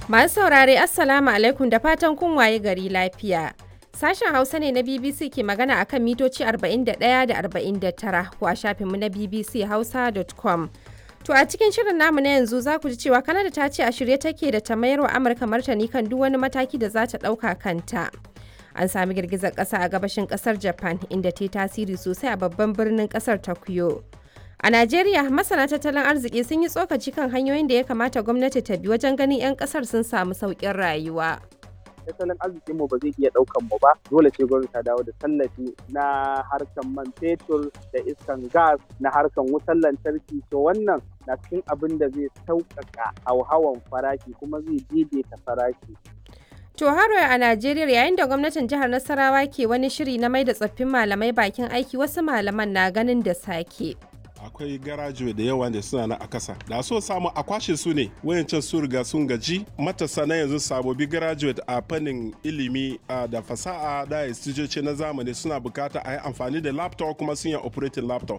Masu saurare Assalamu alaikum da fatan kun waye gari lafiya. Sashen Hausa ne na BBC ke magana akan mitoci 41 da 49 ko a shafinmu na bbchausa.com. To a cikin shirin namu na yanzu za ku ji cewa Kanada ta ce a shirye take da ta mayar wa Amurka martani kan duk wani mataki da za ta ɗauka kanta. An sami girgizar ƙasa a gabashin ƙasar Japan inda ta yi tasiri sosai a babban birnin ƙasar Tokyo. A Najeriya, masana tattalin arziki sun yi tsokaci kan hanyoyin da ya kamata gwamnati ta bi wajen ganin 'yan kasar sun samu sauƙin rayuwa. tattalin arzikin mu ba zai iya ɗaukan mu ba dole ce gwamnati ta dawo da tallafi na harkan man fetur da iskan gas na harkan wutar lantarki to wannan na cikin abin da zai sauƙaƙa hauhawan farashi kuma zai daidaita farashi To haro a Najeriya yayin da gwamnatin jihar Nasarawa ke wani shiri na mai da tsoffin malamai bakin aiki wasu malaman na ganin da sake. akwai garajuwe da yawa da suna na a kasa da so samu a kwashe su ne wayancan su riga sun gaji matasa na yanzu sabobi graduate a fannin ilimi da fasaha da istijoci na zamani suna bukata a yi amfani da laptop kuma sun yi operating laptop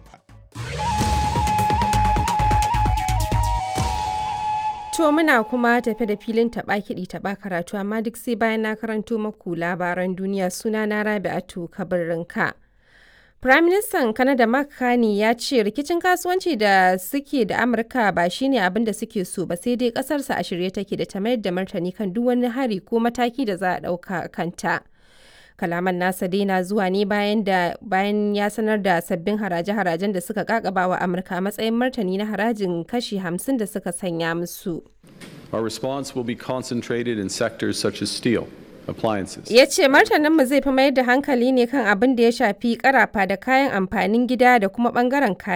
To muna kuma tafe da filin taɓa kiɗi taɓa karatu amma duk sai bayan na karanto maku labaran duniya suna na Rabi'atu Kabirinka. Firaministan Kanada Mark Carney ya ce rikicin kasuwanci da suke da Amurka ba shine abin da suke so ba sai dai kasarsa a shirye take da ta mayar da martani kan duk wani hari ko mataki da za a ɗauka kanta. Kalaman nasa dai na zuwa ne bayan da bayan ya sanar da sabbin haraje-harajen da suka kakaba wa Amurka a matsayin martani na harajin kashi 50 da suka sanya musu. Our response will be concentrated in sectors such as steel. appliances. Ya ce martaninmu zai fi mayar da hankali ne kan abin da ya shafi karafa da kayan amfanin gida da kuma bangaren kayan